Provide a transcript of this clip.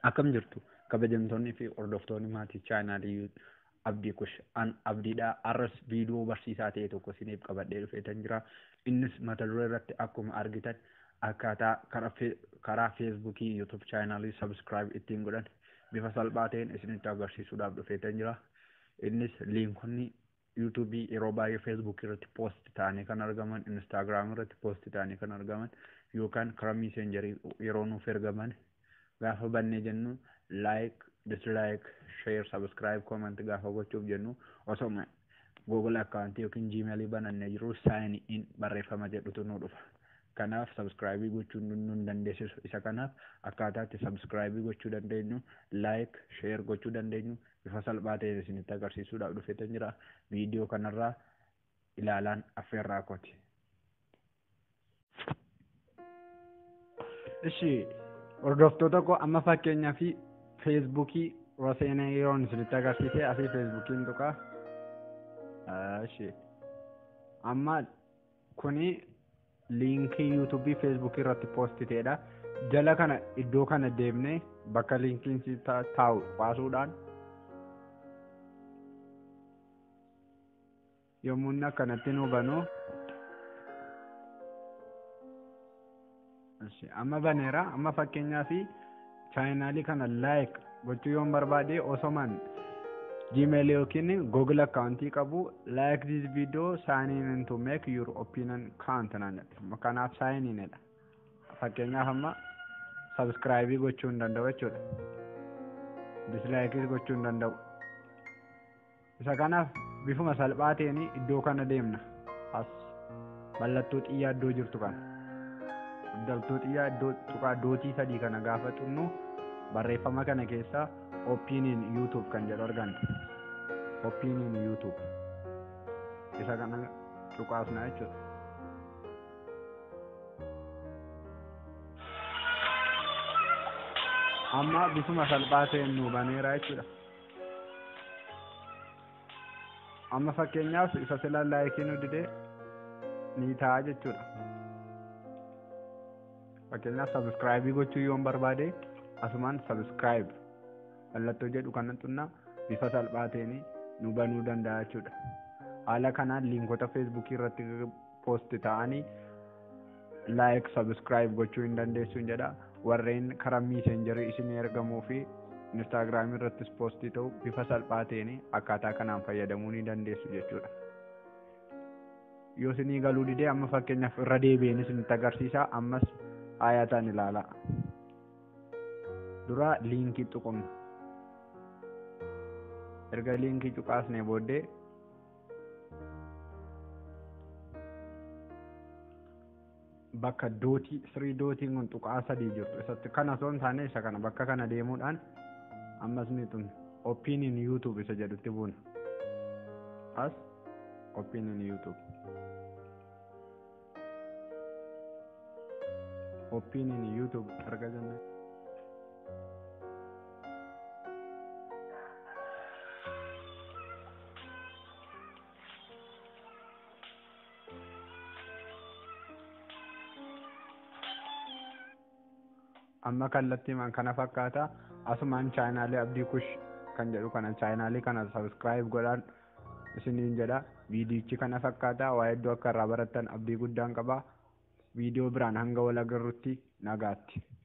Akkam jirtu kabajamtoonni fi hordoftoonni maatii chaanaalii Abdii Kush an Abdiidhaa arras viidiyoo barsiisaa ta'e tokko isiniif qabadhee dhufeetan jira. Innis mata duree irratti akkuma argitan akkaataa karaa feesbuukii yuutuub chaanaalii sabskiraayib ittiin godhan bifa salphaa ta'een isinitti agarsiisuudhaaf dhufeetan jira. Innis liinkonni yuutuubii yeroo baay'ee feesbuukii irratti poost ta'anii kan argaman instaagiraamii irratti poost ta'anii kan argaman yookaan karaa miisenjarii yeroo nuuf ergaman gaafa bannee jennu laayik dislaayik sheer sabskiraayib koomanti gaafa gochuuf jennu osoma google akkaawuntii yookiin jiimeelii banannee jiru saayin in barreeffama jedhutu nu dhufa. Kanaaf sabskiraayibii gochuu nu dandeessisu. Isa kanaaf akkaataa itti sabskiraayibii gochuu dandeenyu laayik sheer gochuu dandeenyu bifa salphaa ta'een isinitti agarsiisuudhaaf dhufeetan jira. Viidiyoo kanarraa ilaalaan affeerraa kooti. Ishi hordoftoota koo amma fakkeenyaa fi feesbuukii roseenaa yeroon isinitti agarsiise asii feesbuukiin tuqaa. Ishi amma kuni liinkii yuutuubii feesbuukii irratti poostiteedha. Jala kana iddoo kana deemnee bakka liinkiin si taa'u baasuudhaan yommuu inni akkanatti nu banu amma baneera amma fakkeenyaa fi chaayinaalii kana laayik gochuu yoon barbaade osoman gmail yookiin google akkaawuntii qabu like this video sign in to make your opinion count naan jedhe kanaaf sign in dha fakkeenyaaf amma sabskiraayibii gochuu hin danda'u jechuudha dislaayikii gochuu hin danda'u isa kanaaf bifuma salphaa ta'een iddoo kana deemna as mallattoo xiyyaa iddoo jirtu kana mallattoo xiyyaa iddoo tuqaa dootii sadii kana gaafa xunnu barreeffama kana keessaa opinion youtube kan jedhu arganna opinion youtube isa kana tuqaasna jechuudha amma bifuma salphaa ta'een nu baneera jechuudha amma fakkeenyaaf isa sila laayikii nu didee ni ta'a jechuudha fakkeenyaaf sabskiraayibii gochuu yoon barbaade asumaan sabskiraayib mallattoo jedhu kana xunna bifa salphaa ta'een nu banuu danda'a jechuudha. Haala kanaan liinkota feesbuukii irratti poosti ta'anii laayik sabskiraayib gochuu hin dandeessu jedha. Warreen karaa miisenjarii isin ergamuu fi instaagiraamii irrattis poostii ta'u bifa salphaa ta'een akkaataa kanaan fayyadamuu ni dandeessu jechuudha. Yoo isinii galuu didee amma fakkeenyaaf irra deebi'een isinitti agarsiisa ammas aayataan ilaalaa. dura liinkii tuqumna erga liinkii tuqaasnee booddee bakka dootii sirii dootiin kun tuqaa sadii jirtu isatti kana osoo hin taane isa kana bakka kana deemuudhaan ammas ni tun opinion youtube isa jedhutti buuna as opinion youtube opinion youtube erga jennee amma kallattiimaan kana fakkaata asumaan chaayinaalii abdii kush kan jedhu kana chaayinaalii kana sabskiraayib godhaan isiniin jedha viidiyichi kana fakkaata waa hedduu akka irraa barattan abdii guddaan qaba viidiyoo biraan hanga wal agarrutti nagaatti.